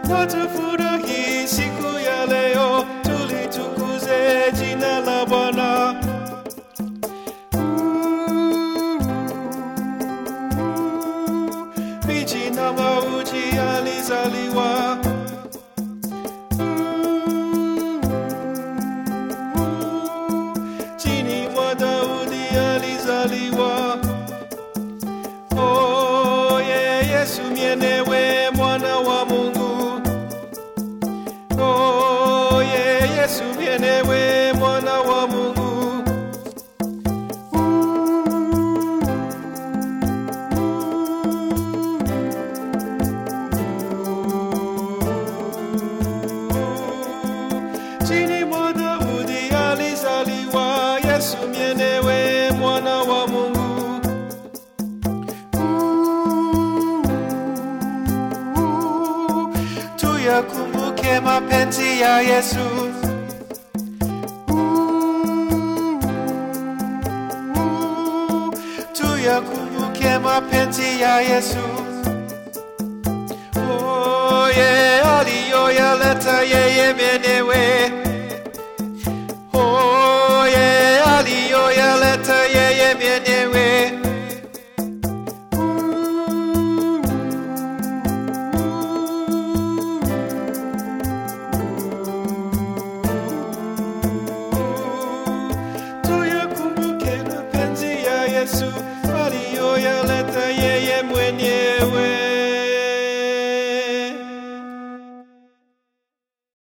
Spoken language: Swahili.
watafurahi siku ya leo, tulitukuze jina la Bwana. Miji na mauji alizaliwa chini mwa Daudi alizaliwa. Oye Yesu mienewe mwana wa Mungu. Oye Yesu mienewe mwana wa Mungu. Chini mwa Daudi alizaliwa Yesu mienewe mwana wa Mungu. Tuyakumbuke mapenzi ya Yesu. Tuyakumbuke mapenzi ya Yesu. Oye, aliyoyaleta yeye mwenyewe. Oye, aliyoyaleta yeye mwenyewe. Tuyakumbuke mapenzi ya Yesu